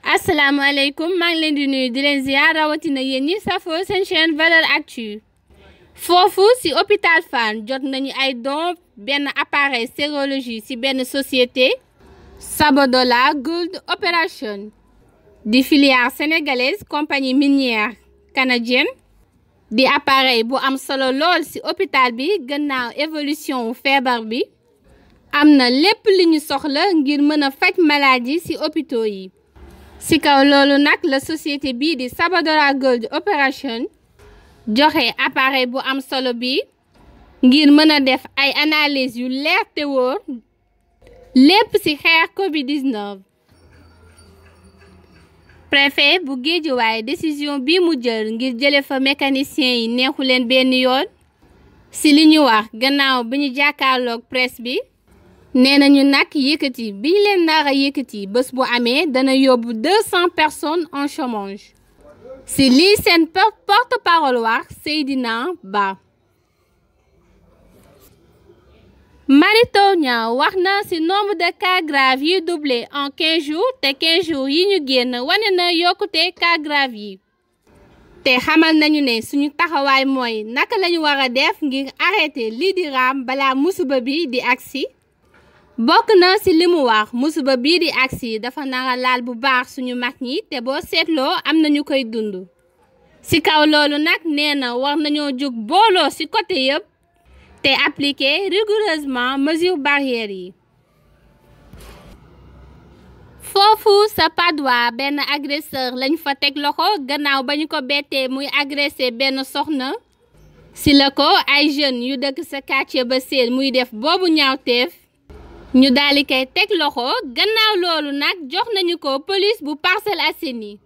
asalaamaaleykum maa ngi leen di nuyu di leen ziar rawatina yéen ñi safoo seen chaîne valeur actu foofu ci hôpital Fann jot nañu ay don benn appareil sérologie ci benn société Sabodola Gold Operation di filière sénégalaise compagnie minière canadienne di appareil bu am solo lool ci hôpital bi gannaaw évolution wu feebar bi am na lépp li ñu soxla ngir mën a faj maladie ci hôpitaux yi ci kaw loolu nag la société bii di Sabodola Gold Operation joxe appareil bu am solo bi ngir mën a def ay analyse yu leer te wóor lépp ci xeex Covid-19 préfet bu Guédiawaye décision bi mu jël ngir jële fa mécanicien yi neexu leen benn yoon ci li ñu wax gannaaw bi ñu jàkkaarloog presse bi nee nañu nag yëkkati bi ñu leen nar a yëkkati bés bu amee dana yóbbu deux cent personnes en chômage ci lii seen porte parole wax Seydina Ba Mary Teuw Niane wax na ci nombre de cas graves yi doublé en quinze jours te quinze jours yi ñu génn wane na yokkute cas graves yi te xamal nañu ne suñu taxawaay mooy naka lañu war a def ngir arrêter lii di raam balaa musiba bi di agsi bokk na ci li mu wax musiba bii di agsi dafa nara laal bu baax suñu mag ñi te boo seetloo am na ñu koy dund ci kaw loolu nag nee na war nañoo jóg booloo ci côté yëpp te appliquer rigoureusement mesures barrières yi foofu sa Padois benn agresseur lañ fa teg loxo gannaaw ba ñu ko bettee muy agressé benn soxna ci la ko ay jeunes yu dëkk sa quartier ba seen muy def boobu ñaawteef ñu daal di koy teg loxo gannaaw loolu nag jox nañu ko police bu Parcelles Assainies